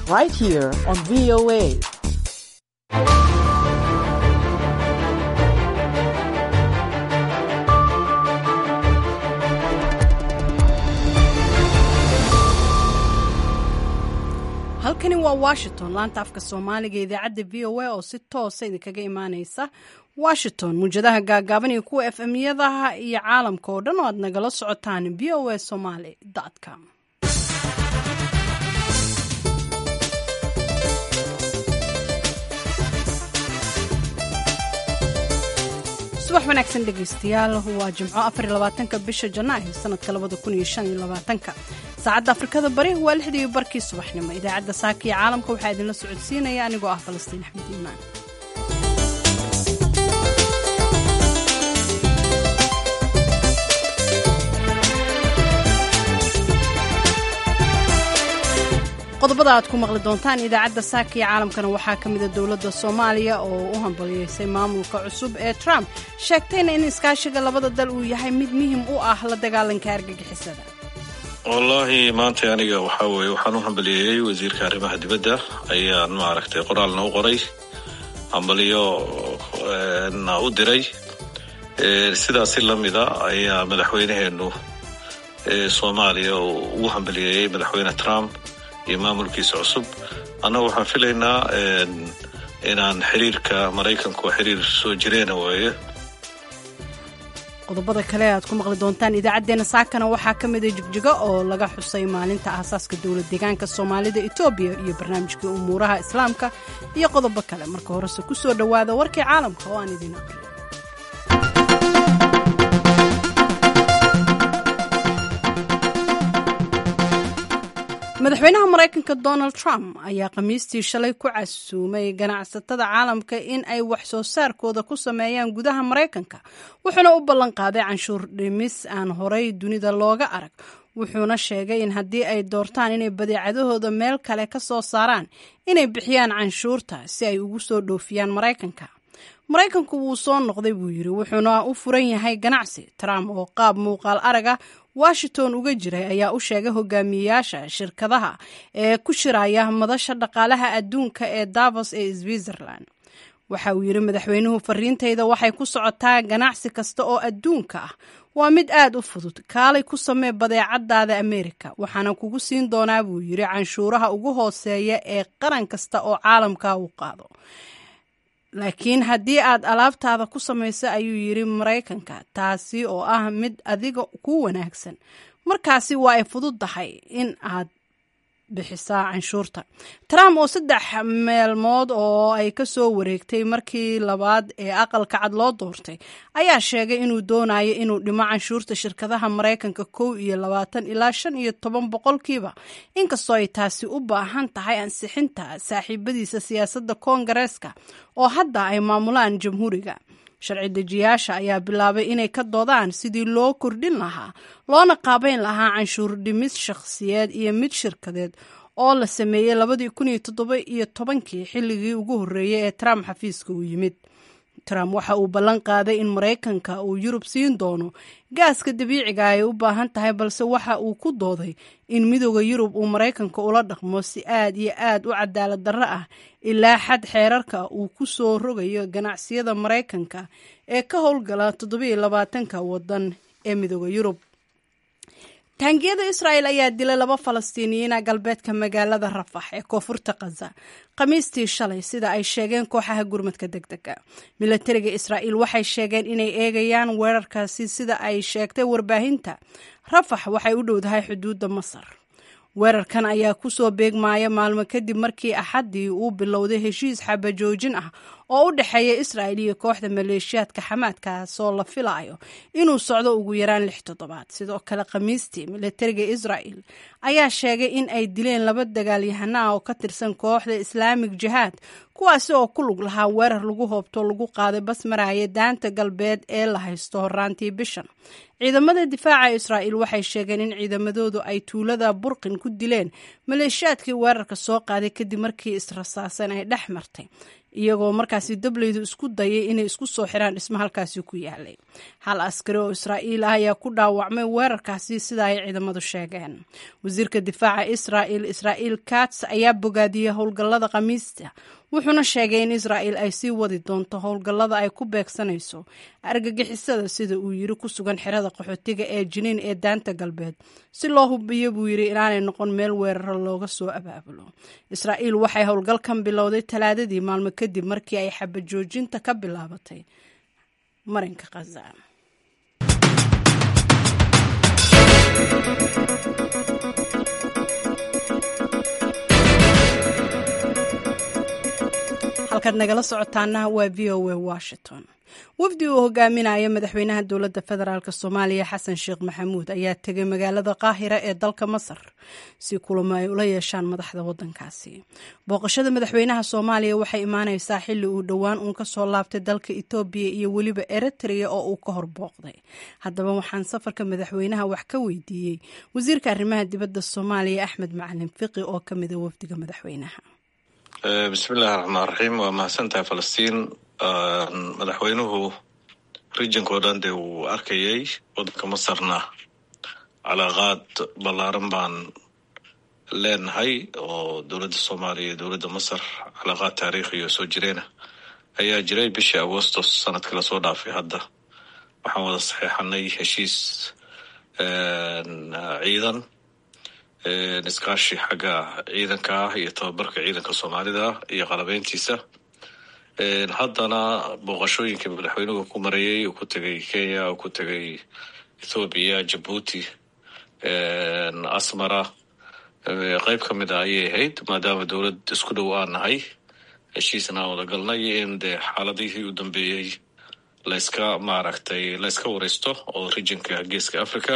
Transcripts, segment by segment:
right here on VOA. halkani waa washington laanta afka soomaaliga idaacadda v o a oo si toosa idinkaga imaaneysa washington muwjadaha gaagaaban iyo kuwa f m-yadaha iyo caalamka oo dhan oo aad nagala socotaan v o a somaly com subax wanaagsan dhegeystayaal waa jimco afarlabaatanka bisha janaayo sanadka labada kun iyo shan iyo labaatanka saacadda afrikada bari waa lixdii barkii subaxnimo idaacadda saaka iyo caalamka waxaa idinla socodsiinaya anigoo ah falastiin axmed iimaan qodobada aad ku maqli doontaan idaacadda saaka iyo caalamkana waxaa ka mida dowladda soomaaliya oo u hambaliyeysay maamulka cusub ee trump sheegtayna in iskaashiga labada dal uu yahay mid muhim u ah la dagaalanka argagixisada wallaahi maanta aniga waxaa weeye waxaan u hambaliyeeyey wasiirka arrimaha dibadda ayaan maaragtay qoraalna u qoray hambaliyo na u diray sidaasi lamida ayaa madaxweynaheenu soomaaliya ugu hambaliyeeyey madaxweyne trump iyo maamulkiisa cusub annaga waxaan filaynaa inaan xiriirka maraykanku xiriir soo jireena weeye qodobada kale aad ku maqli doontaan idaacaddeenna saakana waxaa ka mida jigjigo oo laga xusay maalinta aasaaska dowlad deegaanka soomaalida etoobiya iyo barnaamijkii umuuraha islaamka iyo qodobo kale marka horese ku soo dhowaada warkii caalamka oo aan idiin aqriyo madaxweynaha maraykanka donald trump ayaa khamiistii shalay ku casuumay ganacsatada caalamka in ay wax soo saarkooda ku sameeyaan gudaha maraykanka wuxuuna u ballan qaaday canshuur dhimis aan horay dunida looga arag wuxuuna sheegay in haddii ay doortaan inay badeecadahooda meel kale ka soo saaraan inay bixiyaan canshuurta si ay ugu soo dhoofiyaan maraykanka maraykanku wuu soo noqday buu yidhi wuxuuna u furan yahay ganacsi trump oo qaab muuqaal araga washington uga jiray ayaa u sheegay hogaamiyeyaasha shirkadaha ee ku shiraya madasha dhaqaalaha adduunka ee davos ee switzerland waxa uu yidhi madaxweynuhu fariintayda waxay ku socotaa ganacsi kasta oo adduunka ah waa mid aad u fudud kaalay ku samee badeecadaada amerika waxaana kugu siin doonaa buu yidhi canshuuraha ugu hooseeya ee qaran kasta oo caalamka uu qaado laakiin haddii aad alaabtaada ku samayso ayuu yidhi maraykanka taasi oo ah mid adiga ku wanaagsan markaasi waa ay fududdahay in aad bixisaa canshuurta trump oo saddex meelmood oo ay ka soo wareegtay markii labaad ee aqalka cad loo doortay ayaa sheegay inuu doonayo inuu dhimo canshuurta shirkadaha maraykanka kow iyo labaatan ilaa shan iyo toban boqolkiiba inkastoo ay taasi u baahan tahay ansixinta saaxiibadiisa siyaasadda koongareeska oo hadda ay maamulaan jamhuuriga sharci dejiyaasha ayaa bilaabay inay ka doodaan sidii loo kordhin lahaa loona qaabayn lahaa canshuur dhimis shakhsiyeed iyo mid shirkadeed oo la sameeyey labadii kun iyo toddoba iyo tobankii xilligii ugu horreeyey ee trump xafiiska uu yimid trump waxa uu ballan qaaday in maraykanka uu yurub siin doono gaaska dabiiciga ay u baahan tahay balse waxa uu ku dooday in midooda yurub uu maraykanka ula dhaqmo si aad iyo aad u cadaalad darro ah ilaa xad xeerarka uu ku soo rogayo ganacsiyada maraykanka ee ka howlgala toddobiyo labaatanka waddan ee midooda yurub taangiyada israa'el ayaa dilay laba falastiiniyiina galbeedka magaalada rafax ee koonfurta khaza khamiistii shalay sida ay sheegeen kooxaha gurmadka deg dega milatariga israa'iil waxay sheegeen inay eegayaan weerarkaasi sida ay sheegtay warbaahinta rafax waxay u dhowdahay xuduudda masar weerarkan ayaa kusoo beegmaaya maalmo kadib markii axaddii uu bilowday heshiis xabajoojin ah oo u dhexeeya israa'il iyo kooxda maleeshiyaadka xamaadkaasoo la filayo inuu socdo ugu yaraan lix toddobaad sidoo kale khamiistii milatariga israa'il ayaa sheegay in ay dileen laba dagaalyahana ah oo ka tirsan kooxda islaamig jihaad kuwaasi oo ku lug lahaa weerar lagu hoobto lagu qaaday basmaraya daanta galbeed ee la haysto horaantii bishan ciidamada difaaca israa'il waxay sheegeen in ciidamadoodu ay tuulada burqin ku dileen maleeshiyaadkii weerarka soo qaaday kadib markii israsaasan ay dhex martay iyagoo markaasi dableydu isku dayay inay isku soo xiraan dhismo halkaasi ku yaalay hal askari oo israa'iil ah ayaa ku dhaawacmay weerarkaasi sida ay ciidamadu sheegeen wasiirka difaaca israa'il israa'iil kats ayaa bogaadiyey howlgallada khamiista wuxuuna sheegay in israa'il ay sii wadi doonto howlgallada ay ku beegsanayso argagixisada sida uu yiri ku sugan xerada qaxootiga ee jiniin ee daanta galbeed si loo hubiyo buu yidhi inaanay noqon meel weeraro looga soo abaabulo israa'iil waxay howlgalkan bilowday talaadadii maalmo kadib markii ay xabajoojinta ka bilaabatay marinka khaza halkaad nagala socotaana waa v o a washington wafdi uu hogaaminaya madaxweynaha dowladda federaalk soomaaliya xasan sheekh maxamuud ayaa tegay magaalada qaahira ee dalka masar si kulamo ay ula yeeshaan madaxda wadankaasi booqashada madaxweynaha soomaaliya waxay imaaneysaa xili uu dhowaan uun kasoo laabtay dalka etoobiya iyo weliba eritrea oo uu ka hor booqday haddaba waxaan safarka madaxweynaha wax ka weydiiyey wasiirka arrimaha dibadda soomaaliya axmed macalin fiqi oo kamida wafdiga madaxweynaha bismillahi raxmaan raxiim waa mahadsantahay falastiin madaxweynuhu regionko dhan dee wuu arkayay wadanka masarna calaaqaad ballaaran baan leenahay oo dowladda soomaaliya iyo dowladda masar calaaqaad taariikhiyo soo jireena ayaa jiray bishii agostos sanadkii lasoo dhaafay hadda waxaan wada saxeexanay heshiis ciidan iskaashi xagga ciidanka ah iyo tababarka ciidanka soomaalida iyo qalabeyntiisa haddana booqashooyinkii madaxweynuhu ku marayay uu ku tegay kenya uu ku tegay ethoobiya jabuuti asmara qeyb ka mid a ayay ahayd maadaama dowlad isku dhow aan nahay heshiisna aan wada galnay in dee xaaladihii u dambeeyey layska maaragtay layska wareysto oo regionka geeska africa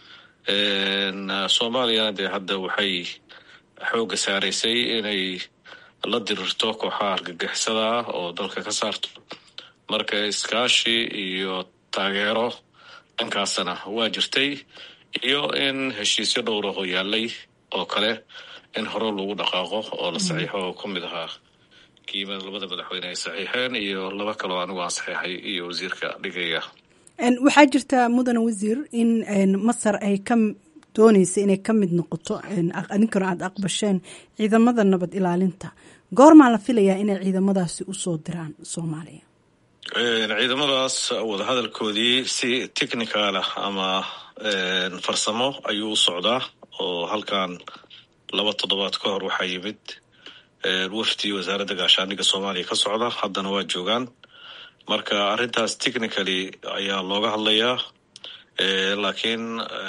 soomaaliyana dee hadda waxay xoogga saaraysay inay la dirirto kooxaha argagixisada ah oo dalka ka saarto marka iskaashi iyo taageero dhankaasna waa jirtay iyo in heshiisyo dhowra oo yaalay oo kale in hore lagu dhaqaaqo oo la saxiixo oo ka mid ahaa kiima labada madaxweyne ay saxiixeen iyo laba kaloo anigu aan saxiixay iyo wasiirka dhigaya waxaa jirta mudane wasiir in masar ay ka dooneysa inay ka mid noqoto adinkana aada aqbasheen ciidamada nabad ilaalinta goormaa la filayaa inay ciidamadaasi usoo diraan soomaaliya ciidamadaas wadahadalkoodii si technical ah ama farsamo ayuu u socdaa oo halkan laba toddobaad ka hor waxaa yimid wafdi wasaaradda gaashaandhigga soomaaliya ka socda haddana waa joogaan marka arrintaas technically ayaa looga hadlayaa laakiin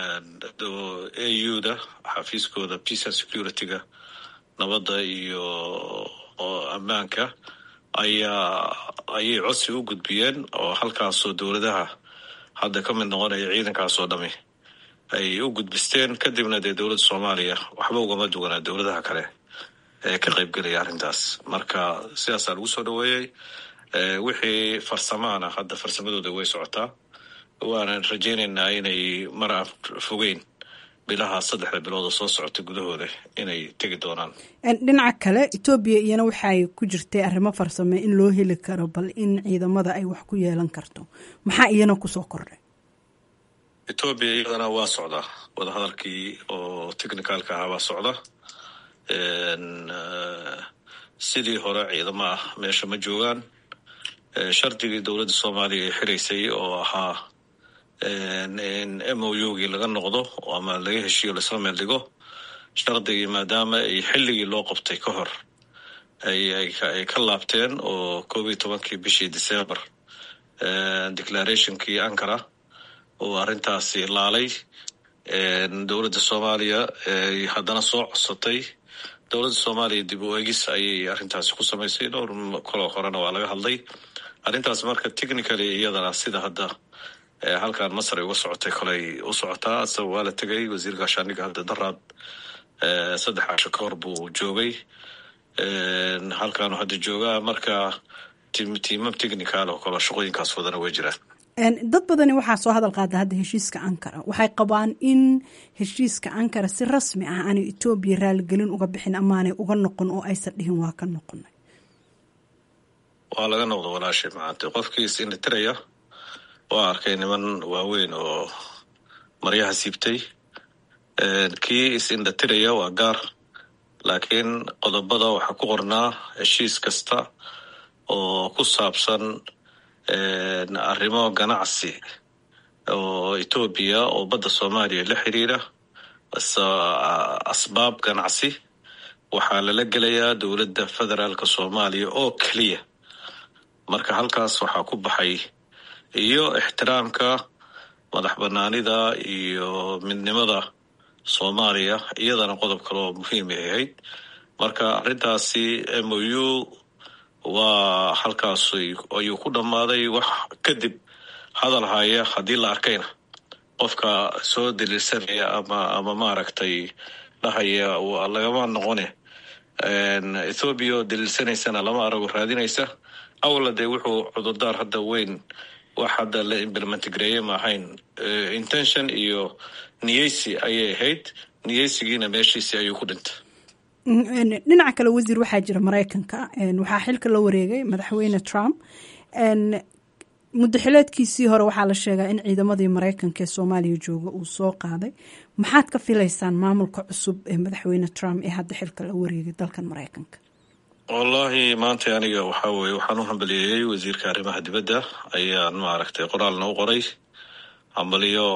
a u da xafiiskooda peace and security-ga nabadda iyo ammaanka ayaa ayay codsi u gudbiyeen oo halkaasoo dowladaha hadda ka mid noqonaya ciidankaasoo dhami ay u gudbisteen kadibna dee dowladda soomaaliya waxba ugama duwanaa dowladaha kale ee ka qaybgelaya arrintaas marka sidaasaa lagu soo dhoweeyey wixii farsamaana hadda farsamadooda way socotaa waanan rajaynaynaa inay mar aan fogeyn bilaha saddexda bilooda soo socota gudahooda inay tegi doonaan dhinaca kale etoobiya iyana waxay ku jirtay arrimo farsame in loo heli karo bal in ciidamada ay wax ku yeelan karto maxaa iyana kusoo kordhay etoobiya iyadana waa socdaa wadahadalkii oo technicalka ahaa waa socda sidii hore ciidamo ah meesha ma joogaan shardigii dowladda soomaaliya ay xiraysay oo ahaa in m o u gii laga noqdo ama laga heshiiyo laisla meel dhigo shardigii maadaama ay xilligii loo qabtay ka hor ay ka laabteen oo koob iyo tobankii bishii december declarationkii ankara oo arrintaasi laalay dowladda soomaaliya haddana soo codsatay dowladda soomaaliya dib u egis ayay arrintaasi ku samaysay dhowr koloo horena waa laga hadlay arrintaas marka technically iyadana sida hadda halkan masar ay uga socotay koley u socotaa asaga waa la tegay wasiir gaashaandhigga hadda daraad saddex casho ka hor buu joogay halkaanu hadda joogaa marka tiimam technical oo kale shaqooyinkaas wadana way jiraan dad badani waxaa soo hadal qaada hadda heshiiska ankara waxay qabaan in heshiiska ankara si rasmi ah aanay etoobiya raaligelin uga bixin amaanay uga noqon oo aysan dhihin waa ka noqonay waa laga noqdo walaashay maanta qofkii is indhatiraya waa arkay niman waaweyn oo maryaha siibtay kii is indhatiraya waa gaar laakiin qodobada waxaa ku qornaa heshiis kasta oo ku saabsan arrimo ganacsi oo etoobiya oo badda soomaaliya la xiriira asbaab ganacsi waxaa lala gelayaa dowladda federaalka soomaaliya oo keliya marka halkaas waxaa ku baxay iyo ixtiraamka madax banaanida iyo midnimada soomaaliya iyadana qodob kale oo muhiimay ahayd marka arrintaasi m o u waa halkaas ayuu ku dhammaaday wax kadib hadal haya haddii la arkayna qofka soo daliilsanaya ama ama maaragtay dhahaya lagama noqone ethoobiya oo daliilsanaysana lama arago raadinaysa awla dee wuxuu cudurdaar hadda weyn wax hadda la implementgareeye ma ahayn intention iyo niyeysi ayay ahayd niyeysigiina meeshiisi ayuu ku dhintay dhinaca kale wasiir waxaa jira maraykanka waxaa xilka la wareegay madaxweyne trump muddaxileedkiisii hore waxaa la sheegaa in ciidamadii maraykanka ee soomaaliya jooga uu soo qaaday maxaad ka filaysaan maamulka cusub ee madaxweyne trump ee hadda xilka la wareegay dalkan maraykanka wallahi maanta aniga waxaa weye waxaan u hambaliyeeyey wasiirka arrimaha dibadda ayaan maaragtay qoraalna u qoray hambaliyo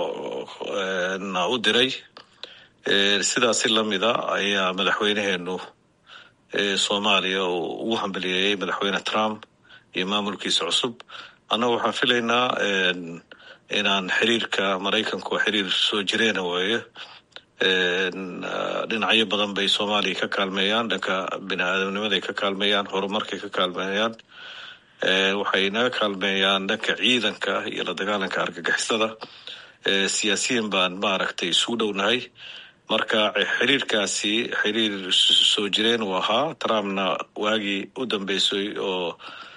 na u diray sidaasi lamida ayaa madaxweyneheenu soomaaliya ugu hambaliyeeyey madaxweyne trump iyo maamulkiisa cusub annaga waxaan filaynaa inaan xiriirka maraykanku xiriir soo jireena weeye dhinacyo badan bay soomaaliya ka kaalmeeyaan dhanka bini aadamnimaday ka kaalmeeyaan horumarkay ka kaalmeeyaan waxay naga kaalmeeyaan dhanka ciidanka iyo la dagaalanka argagixisada siyaasiyan baan maaragtay isugu dhownahay marka xiriirkaasi xiriir soo jireen uu ahaa trumpna waagii u dambeysay oo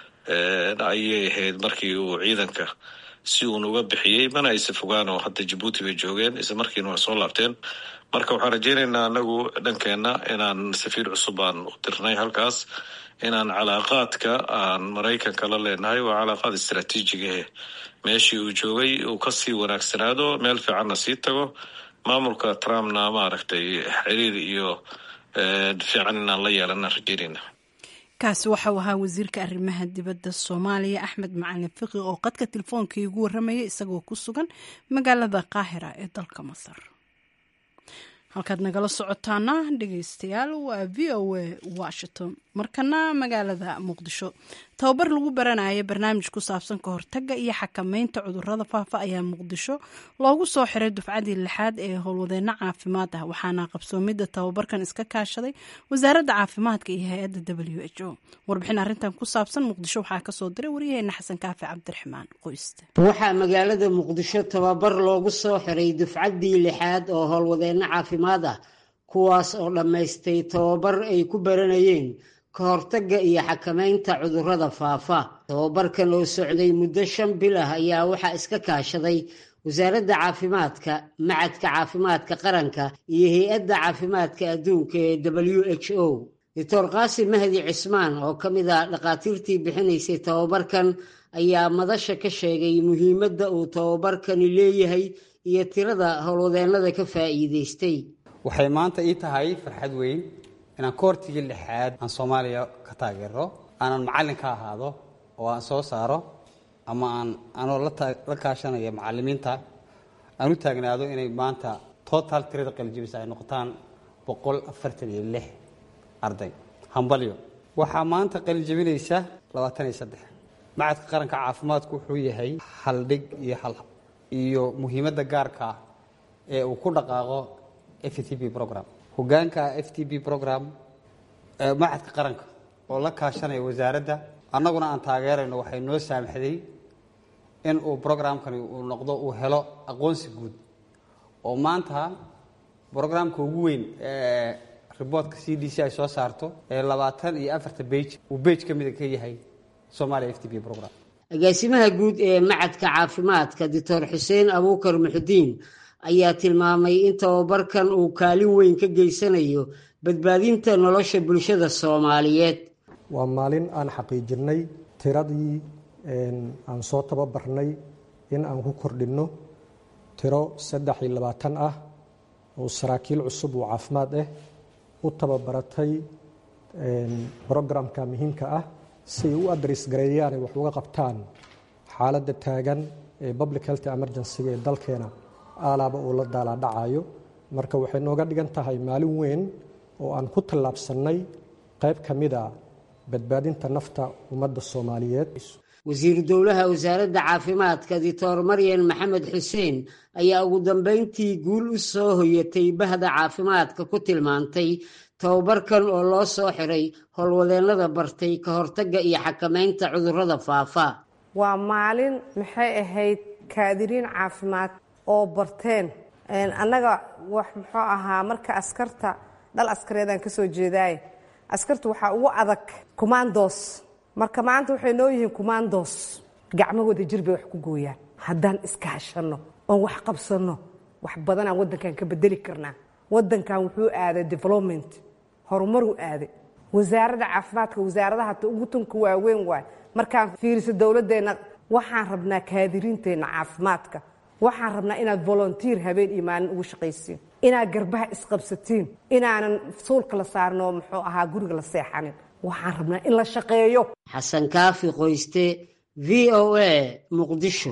ayay ahayd markii uu ciidanka si uun uga bixiyey mana aysa fogaan oo hadda jabuuti bay joogeen isla markiina waa soo laabteen marka waxaan rajeynaynaa anagu dhankeenna inaan safiir cusub aan u dirnay halkaas inaan calaaqaadka aan maraykanka la leenahay waa calaaqaad istraatiijigahe meeshii uu joogay uu kasii wanaagsanaado meel fiicanna sii tago maamulka trumpna maaragtay xiriir iyo fiican inaan la yeelana rajeynayna kaasi waxau ahaa wasiirka arrimaha dibadda soomaaliya axmed macalin fiqi oo qadka telefoonka igu warramaya isagoo ku sugan magaalada qaahira ee dalka masar halkaad nagala socotaana dhegeystayaal waa v o a washington markana magaalada muqdisho tababar lagu baranaya barnaamij ku saabsan ka hortaga iyo xakameynta cudurada faafa ayaa muqdisho loogu soo xiray dufcadii lixaad ee howlwadeyno caafimaad ah waxaana qabsoomidda tababarkan iska kaashaday wasaaradda caafimaadka iyo hay-adda w h o warbixin arrintan ku saabsan muqdisho waxaa kasoo diray waryaheena xasan kaafi cabdiraxmaan qoyste waxaa magaalada muqdisho tababar loogu soo xiray dufcaddii lixaad oo howlwadeyno caafimaad ah kuwaas oo dhammaystay tababar ay ku baranayeen ka hortagga iyo xakameynta cudurrada faafa tababarkan oo socday muddo shan bil ah ayaa waxaa iska kaashaday wasaaradda caafimaadka macadka caafimaadka qaranka iyo hay-adda caafimaadka adduunka ee w h o doctor qaasim mahdi cismaan oo ka mid ah dhakhaatiirtii bixinaysay tababarkan ayaa madasha ka sheegay muhiimadda uu tababarkani leeyahay iyo tirada howlwadeennada ka faa'iidaystay waxay maanta ii tahay farxad weyn inaan koortigii lixaad aan soomaaliya ka taageero aanan macallin ka ahaado oo aan soo saaro ama aan anoo la kaashanaya macallimiinta aan u taagnaado inay maanta total tirada qalijibisa ay noqotaan boqol afartan iyo lix arday hambalyo waxaa maanta qalijabinaysa labaatan iyo saddex macadka qaranka caafimaadku wuxuu yahay haldhig iyo hal iyo muhiimadda gaarka ah ee uu ku dhaqaaqo f t b program hogaanka f t b program macadka qaranka oo la kaashanaya wasaaradda annaguna aan taageerayno waxay noo saamaxday in uu programkani uu noqdo uu helo aqoonsi guud oo maanta brograamka ugu weyn ee riboortka c d c ay soo saarto ee labaatan iyo afarta bage uu bage ka mida ka yahay somalia f t b program agaasimaha guud ee macadka caafimaadka doctor xuseen abuukar muxudiin ayaa tilmaamay in tababarkan uu kaalin weyn ka geysanayo badbaadinta nolosha bulshada soomaaliyeed waa maalin aan xaqiijinay tiradii aan soo tababarnay in aan ku kordhinno tiro saddex iyo labaatan ah oo saraakiil cusub oo caafimaad ah u tababaratay brogramka muhiimka ah si ay u adres gareeyaan ay wax uga qabtaan xaaladda taagan ee public health emergency-ga ee dalkeena aalaaba uu la daalaadhacayo marka waxay nooga dhigan tahay maalin weyn oo aan ku tallaabsannay qayb ka mid a badbaadinta nafta ummadda soomaaliyeed wasiiru dowlaha wasaaradda caafimaadka dictor maryan maxamed xuseen ayaa ugu dambeyntii guul u soo hoyatay bahda caafimaadka ku tilmaantay tababarkan oo loo soo xiray howlwadeennada bartay ka hortagga iyo xakamaynta cudurrada faafa waa maalin maxay ahayd kaadiriin caafimaad oo barteen annaga wax muxuu ahaa marka askarta dhal askareedaan ka soo jeedaaye askarta waxaa ugu adag kumaandoos marka maanta waxay noo yihiin kumaandoos gacmahooda jir bay wax ku gooyaan haddaan iskaashanno oon wax qabsanno wax badanaan waddankan ka bedeli karnaa waddankan wuxuu aaday development horumaruu aaday wasaaradda caafimaadka wasaaradaha ugu tunka waaweyn waay markaan fiiriso dowladdeenna waxaan rabnaa kaadiriinteenna caafimaadka waxaan rabnaa inaad volunteer habeen iyo maalin ugu shaqaysiin inaad garbaha isqabsatiin inaanan suulka la saarno muxuu ahaa guriga la seexanin waxaan rabnaa in la shaqeeyo xasan kaafi qoyste v o a muqdisho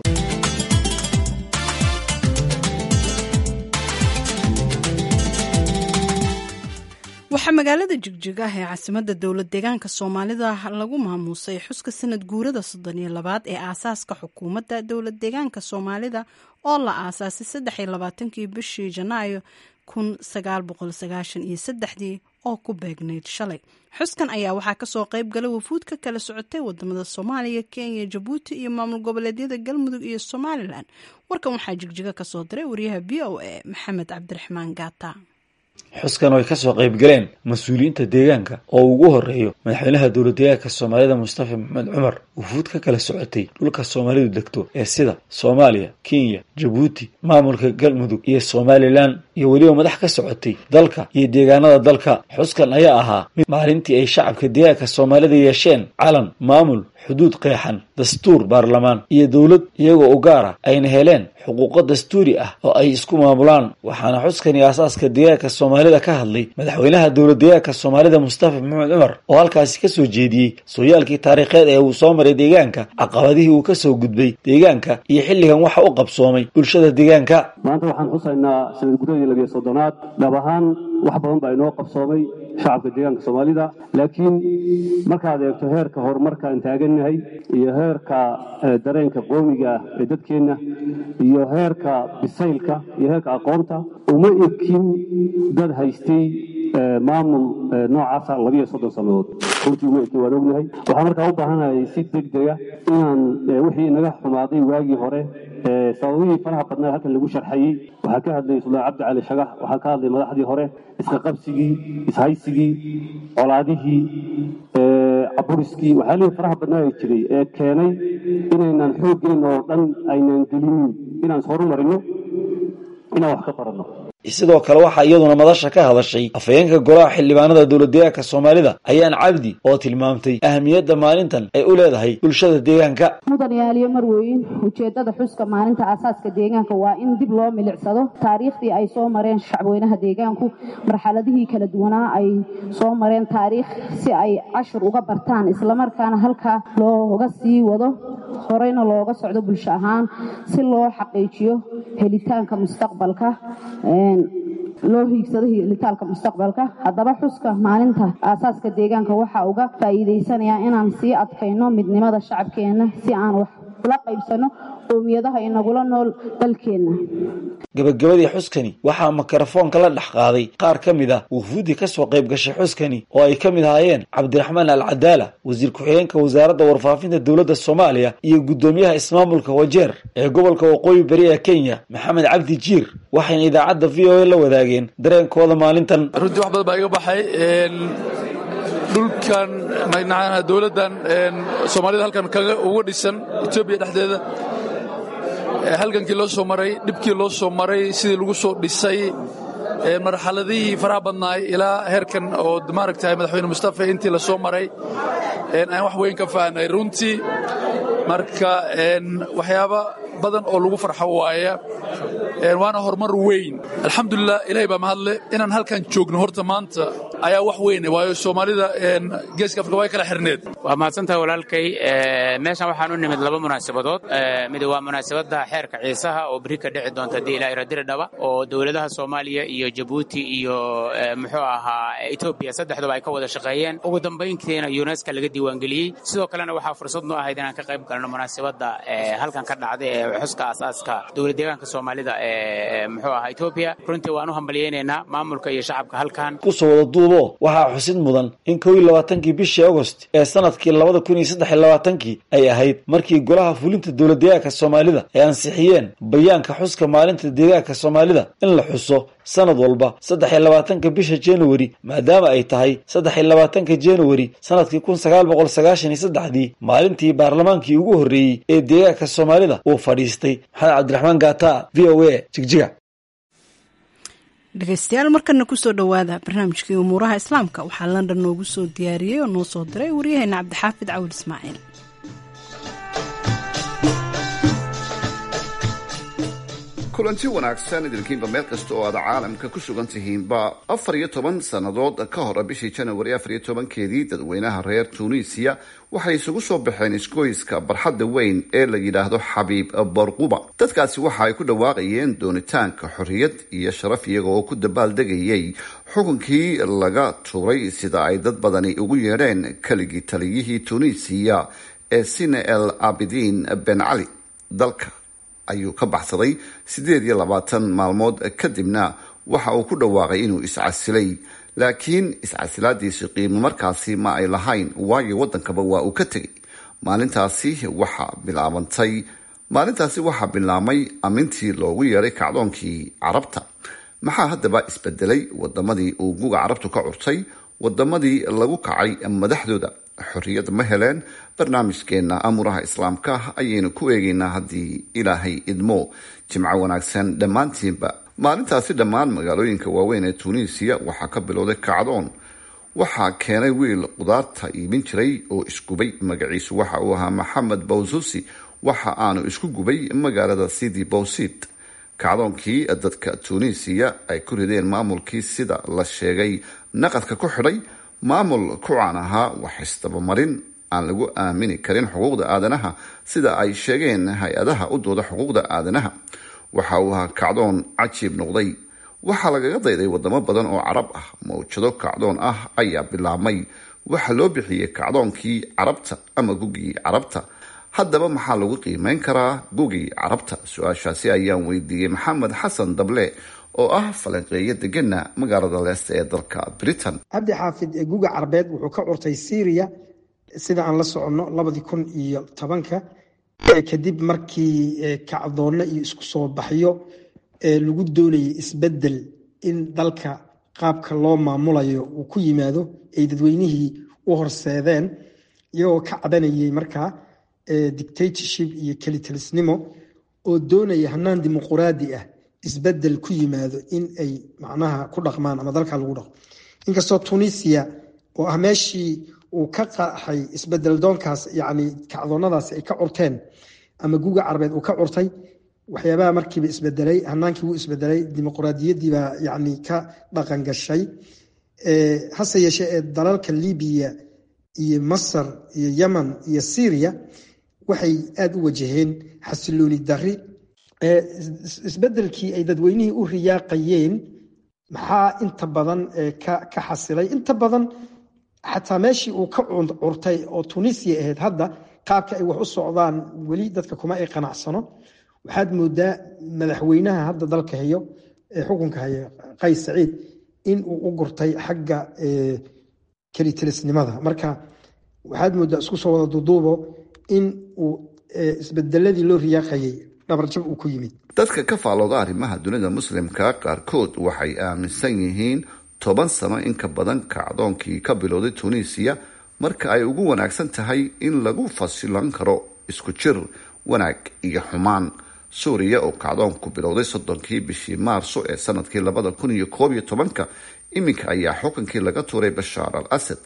waxaa magaalada jigjiga ah ee caasimadda dowlad deegaanka soomaalida lagu maamuusay xuska sanad guurada soddon iyo labaad ee aasaaska xukuumadda dowlad deegaanka soomaalida oo la aasaasay saddex iyo labaatankii bishii janaayo kun sagaal boqol sagaashan iyo saddexdii oo ku beegnayd shalay xuskan ayaa waxaa kasoo qayb galay wafuud ka kala socotay wadamada soomaaliya kenya jabuuti iyo maamul goboleedyada galmudug iyo somalilan warkan waxaa jigjiga kasoo diray wariyaha v o a maxamed cabdiraxmaan gaata xuskan oo ay kasoo qayb galeen mas-uuliyiinta deegaanka oo ugu horeeyo madaxweynaha dowlad deegaanka soomaalida mustafa maxamed cumar wufuud ka kala socotay dhulka soomaalidu degto ee sida soomaaliya kenya jabuuti maamulka galmudug iyo somalilan iyo weliba madax ka socotay dalka iyo deegaanada dalka xuskan ayaa ahaa mid maalintii ay shacabka deegaanka soomaalida yeesheen calan maamul xuduud qeexan dastuur baarlamaan iyo dowlad iyagoo u gaara ayna heleen xuquuqo dastuuri ah oo ay isku maamulaan waxaana xuskani aasaaska deegaanka soomaalida ka hadlay madaxweynaha dowlad deegaanka soomaalida mustafa maxamed cumar oo halkaasi kasoo jeediyey sooyaalkii taariikheed ee uu soo maray deegaanka caqabadihii uu kasoo gudbay deegaanka iyo xilligan waxa u qabsoomay bulshada deegaanka maanta waxaan xusaynaa sanad guradii labiyo soddonaad dhab ahaan wax badan baa inoo qabsoomay shacabka deegaanka soomaalida laakiin markaad eegto heerka horumarka aan taagannahay iyo heerka dareenka qoomiga ah ee dadkeenna iyo heerka bisaylka iyo heerka aqoonta uma ekin dad haystay maamul noocaasa labiyo soddon sannadood runtii uma ekin waan ognahay waxaan markaa u baahanahay si deg dega inaan wixii inaga xumaaday waagii hore sababihii faraha badnaa halkan lagu sharxayey waxaa ka hadlay suldaan cabdi cali shagax waxaa ka hadlay madaxdii hore iska qabsigii ishaysigii colaadihii caburiskii waxyaalihii faraha badnaa ay jiray ee keenay inaynan xooggeenna oo dhan aynan gelinin inaan horumarino inaan wax ka baranno sidoo kale waxaa iyaduna madasha ka hadashay afhayeenka golaha xildhibaanada dowlad deegaanka soomaalida ayaan cabdi oo tilmaamtay ahamiyadda maalintan ay u leedahay bulshada deegaanka mudan yaaliyo marweyn ujeeddada xuska maalinta aasaaska deegaanka waa in dib loo milicsado taariikhdii ay soo mareen shacabweynaha deegaanku marxaladihii kala duwanaa ay soo mareen taariikh si ay cashir uga bartaan islamarkaana halkaa looga sii wado horeyna looga socdo bulsho ahaan si loo xaqiijiyo helitaanka mustaqbalka loo hiigsado helitaalka mustaqbalka haddaba xuska maalinta aasaaska deegaanka waxaa uga faa'iidaysanayaa inaan sii adkayno midnimada shacabkeenna si aan wax ula qaybsanno qoomiyadaha inagula nool dalkeenna gabagabadii xuskani waxaa mikrofoonka la dhex qaaday qaar ka mid ah wufuuddii kasoo qayb gashay xuskani oo ay ka mid ahaayeen cabdiraxmaan al cadaala wasiir ku-xigeenka wasaaradda warfaafinta dowladda soomaaliya iyo guddoomiyaha ismaamulka wajeer ee gobolka waqooyi bari ee kenya maxamed cabdi jiir waxayna idaacadda v o a la wadaageen dareenkooda maalintan runtii wax badan baa iga baxay dhulkan dowladdan soomaalida halkan kaga uga dhisan etoobiya dhexdeeda halgankii loo soo maray dhibkii loo soo maray sidii lagu soo dhisay marxaladihii faraha badnaay ilaa heerkan oo maaragtay madaxweyne mustafa intii la soo maray aan wax weyn ka fahnay runtii marka waxyaaba badan oo lagu farxo waaya waana horumar weyn alxamdulilah ilahay baa mahadle inaan halkan joogno horta maanta ayaa wax weyne waayo soomaalida geeska afrika way kala xirneed waa mahadsantaha walaalkay meeshan waxaan u nimid laba munaasabadood mid waa munaasabadda xeerka ciisaha oo beri ka dhici doonta haddii ilaa iradiri dhaba oo dowladaha soomaaliya iyo jabuuti iyo muxuu ahaa etoobiya saddexduba ay ka wada shaqeeyeen ugu dambayntiina yuneska laga diiwaangeliyey sidoo kalena waxaa fursad noo ahayd inaan ka qayb galno munaasabadda halkan ka dhacday ee xuska aasaaska dowlad deegaanka soomaalida ee muxuu ahaa etoobiya runtii waan u hambalyaynaynaa maamulka iyo shacabka halkan kusoo wada duubo waxaa xusid mudan in kow iyo labaatankii bishii agost ee sanadkii labada kun iyo saddex iyo labaatankii ay ahayd markii golaha fulinta dowlad deegaanka soomaalida ay ansixiyeen bayaanka xuska maalinta deegaanka soomaalida in la xuso sanad walba saddex iyo labaatanka bisha januari maadaama ay tahay saddex iyo labaatanka januari sanadkii kun sagaal boqol sagaashan iyo saddexdii maalintii baarlamaankii ugu horreeyey ee deegaanka soomaalida uu fadhiistay maxamed cabdiraxmaan gaata v o a jigjiga dhegeystayaal markana kusoo dhowaada barnaamijkii umuuraha islaamka waxaa london noogu soo diyaariyey oo noo soo diray waryaheena cabdixaafid cawil ismaaciil kulanti wanaagsan idinkiinba meel kasta oo aad caalamka ku sugan tihiinba afar iyo toban sannadood ka hor bishii janawari afar iyo tobankeedii dadweynaha reer tunisiya waxay isugu soo baxeen isgoyska barxadda weyn ee la yidhaahdo xabiib barquba dadkaasi waxa ay ku dhawaaqayeen doonitaanka xorriyad iyo sharaf iyaga oo ku dabaaldegayay xukunkii laga tuuray sida ay dad badani ugu yeedheen keligii taliyihii tunisiya ee sine el abidin ben cali dalka ayuu ka baxsaday siddeed iyo labaatan maalmood kadibna waxa uu ku dhawaaqay inuu iscasilay laakiin iscasilaadiisi qiimo markaasi ma ay lahayn waayo waddankaba waa uu ka tegay maalintaasi waxaa bilaabantay maalintaasi waxaa bilaabmay amintii loogu yeedhay kacdoonkii carabta maxaa haddaba isbedelay wadamadii uu guga carabtu ka curtay wadamadii lagu kacay madaxdooda xorriyad ma heleen barnaamijkeena amuraha islaamka ayaynu ku eegaynaa haddii ilaahay idmo jimco wanaagsan dhammaantiinba maalintaasi dhammaan magaalooyinka waaweyn ee tunisiya waxaa ka bilowday kacdoon waxaa keenay wiil qudaarta iibin jiray oo isgubay magaciisu waxa uu ahaa maxamed bawsusi waxa aanu isku gubay magaalada sidi bowsid kacdoonkii dadka tunisiya ay ku rideen maamulkii sida la sheegay naqadka ku xidhay maamul ku caan ahaa wax isdabamarin aan lagu aamini karin xuquuqda aadanaha sida ay sheegeen hay-adaha u dooda xuquuqda aadanaha waxa uu ahaa kacdoon cajiib noqday waxaa lagaga dayday wadamo badan oo carab ah mawjado kacdoon ah ayaa bilaabmay waxaa loo bixiyey kacdoonkii carabta ama gugii carabta haddaba maxaa lagu qiimeyn karaa gugii carabta su-aashaasi ayaan weydiiyey maxamed xasan dable oo ah falanqeeyo degana magaalada leesta ee dalka britain cabdi xaafid guga carbeed wuxuu ka curtay syria sida aan la soconno labadii kun iyo tobanka kadib markii kacdoonno iyo isku soo baxyo lagu doonayay isbedel in dalka qaabka loo maamulayo uu ku yimaado ay dadweynihii u horseedeen iyagoo ka cadanayay markaa dictatorship iyo kelitalisnimo oo doonaya hanaan dimuquraadi ah isbedel ku yimaado in ay macnaha ku dhaqmaan ama dalka lagu dhaqmo inkastoo tunisia oo ah meeshii uu ka qaxay isbedel doonkaas yacni kacdoonnadaasi ay ka curteen ama guga carbeed uu ka curtay waxyaabaha markiiba isbedelay hanaankii wuu isbedelay dimuquraadiyaddii baa yacni ka dhaqan gashay hase yeeshee ee dalalka libiya iyo masar iyo yemen iyo syria waxay aada u wajaheen xasilooni dari isbedelkii ay dadweynihii u riyaaqayeen maxaa inta badan ka xasilay inta badan xataa meeshii uu ka curtay oo tunisia ahayd hadda qaabka ay wax u socdaan weli dadka kuma ay qanacsano waxaad moodaa madaxweynaha hadda dalka hayo ee xukunka haya qays saciid in uu u gurtay xagga kelitilisnimada marka waxaad moodaa isku soo wada duduubo in uu isbedeladii loo riyaaqayay dhabarjab uu ku yimid dadka ka faalooda arrimaha dunida muslimka qaarkood waxay aaminsan yihiin toban sano in ka badan kacdoonkii ka bilowday tunisiya marka ay ugu wanaagsan tahay in lagu fasilan karo isku jir wanaag iyo xumaan suuriya oo kacdoonku bilowday soddonkii bishii maarso ee sanadkii labada kun iyo koob iyo tobanka iminka ayaa xukunkii laga tuuray bashaar al asad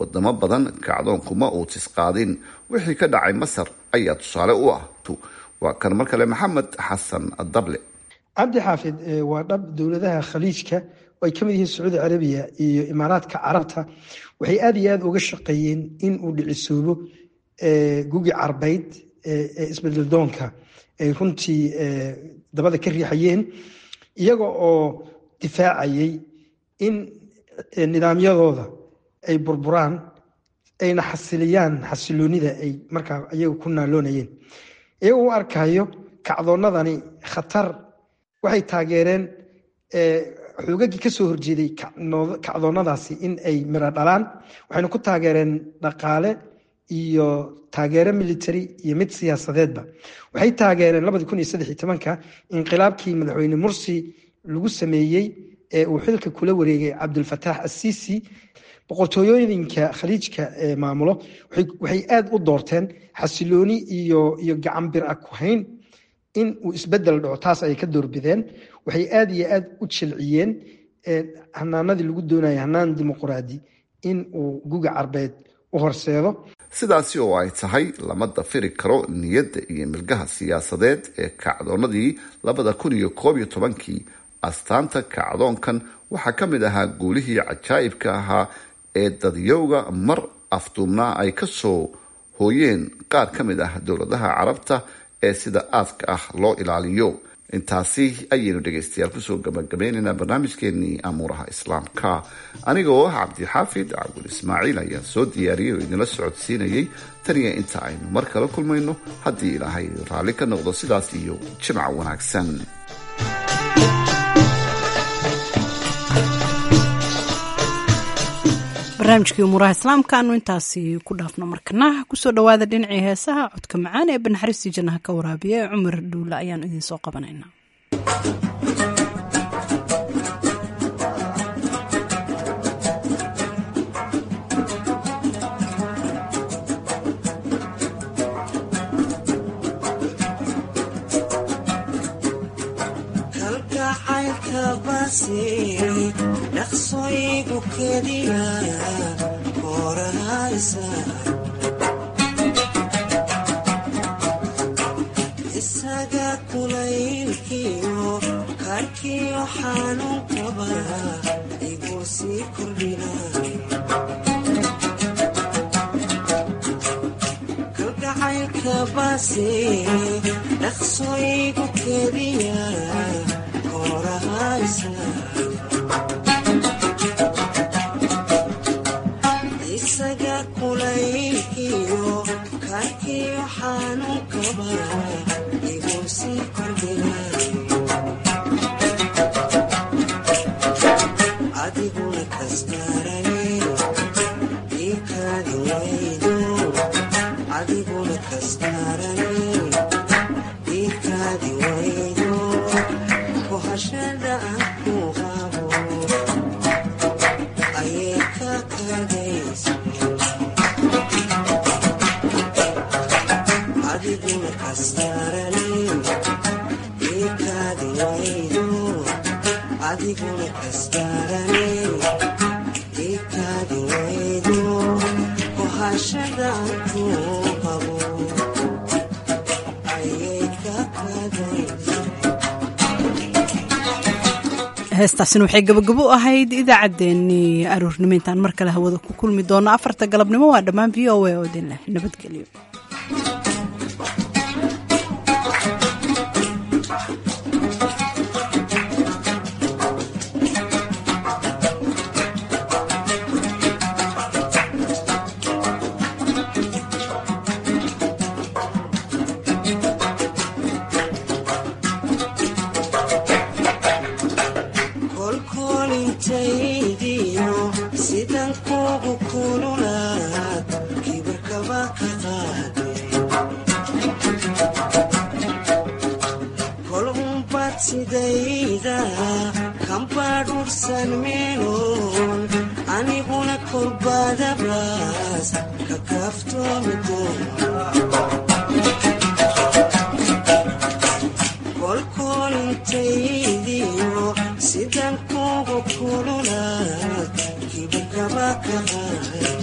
wadamo badan kacdoonkuma uu tisqaadin wixii ka dhacay masar ayaa tusaale u ah waa kan mar kale maxamed xasan dable cabdi xaafid waa dhab dowladaha khaliijka oo ay ka mid yihiin sacuudi carabiya iyo imaaraadka carabta waxay aada iyo aada uga shaqeeyeen in uu dhicisoobo gugi carbeyd ee isbedel doonka ay runtii dabada ka riixayeen iyaga oo difaacayay in nidaamyadooda ay burburaan ayna xasiliyaan xasiloonida ay markaa iyaga ku naaloonayeen iyagoo u arkayo kacdoonnadani khatar waxay taageereen xoogagii ka soo horjeeday kacdoonnadaasi in ay miro dhalaan waxayna ku taageereen dhaqaale iyo taageero military iyo mid siyaasadeedba waxay taageereen labadi kun iyo saddex iyo tobanka inqilaabkii madaxweyne mursi lagu sameeyey ee uu xilka kula wareegay cabdulfataax assisi boqortooyooyinka khaliijka ee maamulo waxay aada u doorteen xasilooni iyo iyo gacan bir a ku hayn in uu isbedel dhaco taas ayay ka doorbideen waxay aada iyo aada u jilciyeen hanaanadii lagu doonaya hanaan dimuquraadi in uu guga carbeed u horseedo sidaasi oo ay tahay lama dafiri karo niyadda iyo milgaha siyaasadeed ee kacdoonnadii labada kun iyo koob iyo tobankii astaanta kacdoonkan waxaa ka mid ahaa guulihii cajaa'ibka ahaa ee dadyowga mar afduubnaa ay ka soo hooyeen qaar ka mid ah dowladaha carabta ee sida aadka ah loo ilaaliyo intaasi ayaynu dhegaystayaal kusoo gabagabaynaynaa barnaamijkeenii amuuraha islaamka aniga oo ah cabdixaafid cabdul ismaaciil ayaa soo diyaariyay oo idinla socodsiinayay taniya inta aynu mar kala kulmayno haddii ilaahay raalli ka noqdo sidaas iyo jimca wanaagsan barnaamijkii umuuraha islaamka aanu intaasi ku dhaafno markana kusoo dhawaada dhinacii heesaha codka macaan ee banaxariistii jannaha ka waraabiya ee cumar dhuulle ayaanu idiin soo qabanaynaa dhaqsoygu kediya korahaysa isaga kulaylkiyo karkiyo xanuunkaba igu sii kordhina kalgacaylka base dhaqsoygu kediya korahaysa isaga kulaylkiyo karkiyo xanuunkaba igu sii kordhina adiguna kasgaarane iikaadi waydo adiguna kasgaarane iikaadi waydo kohashada aan ku qabo ayay ka kadaysa adiguna kasgaarane iikaadi waydo adiguna kasgaarane iikaadi waydo kohashada aan ku qabo ayay ka kadaysa heestaasina waxay gabagabo u ahayd idaacaddeenii aroornimo intaan mar kale hawada ku kulmi doono afarta galabnimo waa dhammaan v o a oo idin leh nabadgelyo kolkolintaydiyo sidan kugu kululaad kibirkaba ka qaade kol umbad sidayda kambadhursan meelon aniguna kolbadabraas ka kaaftoomi kolkolintaydiyo sidan kugu kululaad kibirkaba ka qaade